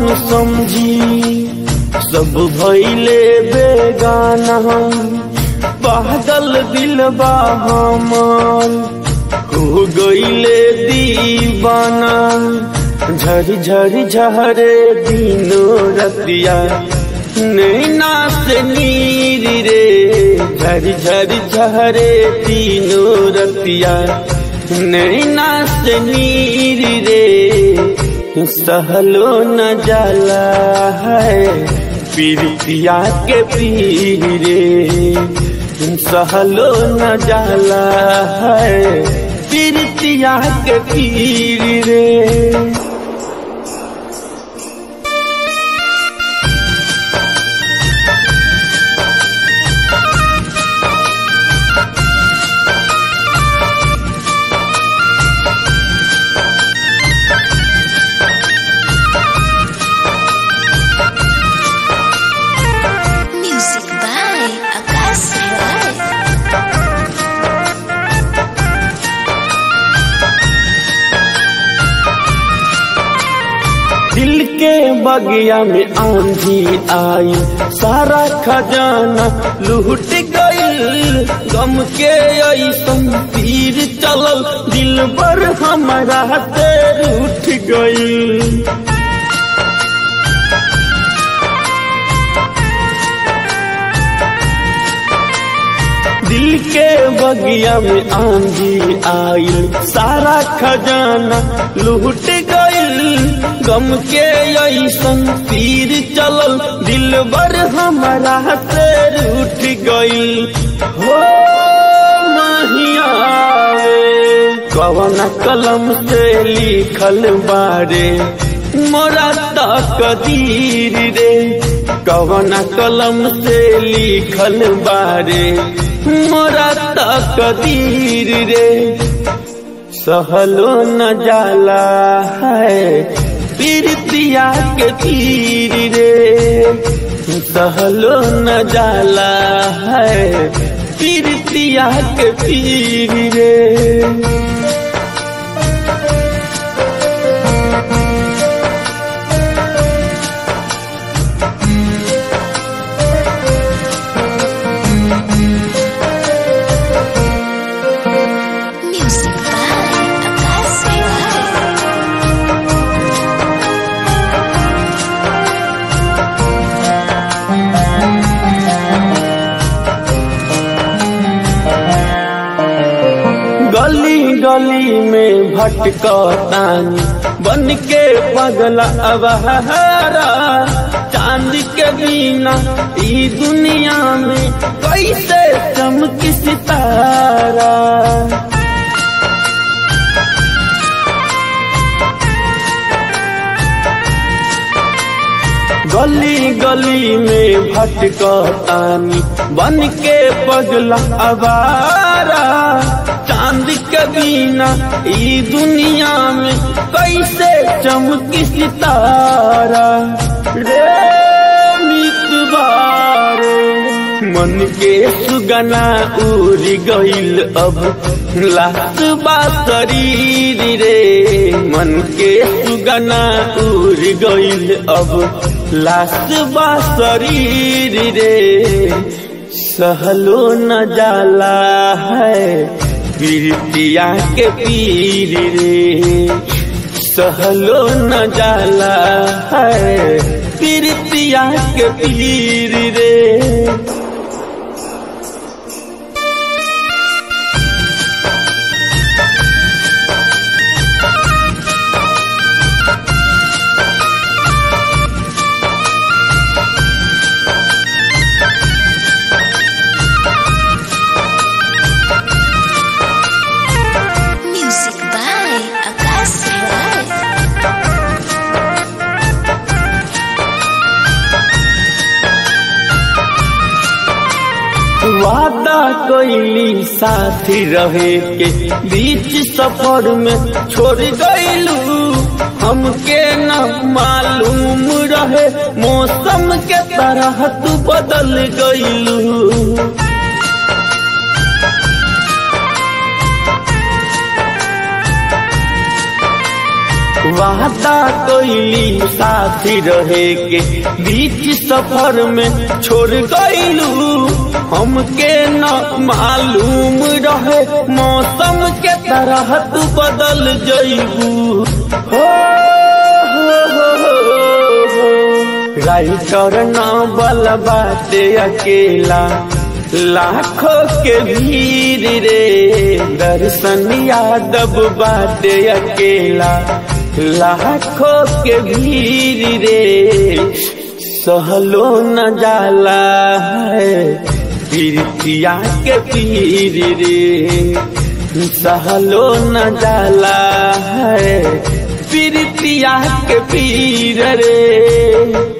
समझी सब भैले बेगाना पागल दिलबा हमार हो गईले दीवाना झर झर झरे दिनो रतिया नैना से नीर रे झर झर झरे दिनो रतिया नैना से नीर रे सहलो न जाला है पीरितिया के पीर रे सहलो न जाला है पीरितिया के पीर रे Music by Akash Rai. दिल के बगिया में आंधी आई सारा खजाना लूट गईल गम के ऐसन तीर चलल दिल पर हमारा तेर उठ गईल दिल के बगिया में आंधी आईल सारा खजाना लूट गईल गम के ऐसन तीर चलल दिल बर हमारा तेर उठ गईल हो माहिया कवन कलम से लिखल बारे मोरा तकदीर रे कवन कलम से लिखल बारे मोरा तकदीर रे सहलो न जाला है पीरतिया के तीर रे सहलो न जाला है पीरतिया के तीर रे Music by Akash Rai. गली गली में भटकतानी बन के पगला अबहारा चांद के बिना ई दुनिया में कैसे चमकी सितारा गली गली में भटकतानी बन के पगला अबारा चांद के बिना ई दुनिया में कैसे चमकी सितारा रे मितबारे मन के सुगना उड़ गईल अब लाश बा शरीर रे मन के सुगना उड़ गईल अब लाश बा शरीर रे सहलो न जाला है पीरतिया के पीर रे सहलो न जाला है पीरतिया के पीर रे Music by Akash Rai. वादा कैली साथी रहे के बीच सफर में छोड़ गईलू हमके न मालूम रहे मौसम के तरह तू बदल गईलू वाह वादा कोइली साथी रहे के बीच सफर में छोड़ गईलू हमके न मालूम रहे मौसम के तरह तू बदल जईबू हो हो, हो, हो, हो। राइटर न बल बाटे अकेला लाखों के भीड़ रे दर्शन यादव बाटे अकेला लाखों के भीड़ रे सहलो न जाला है पीरतिया के पीर रे सहलो न जाला है पीरतिया के पीर रे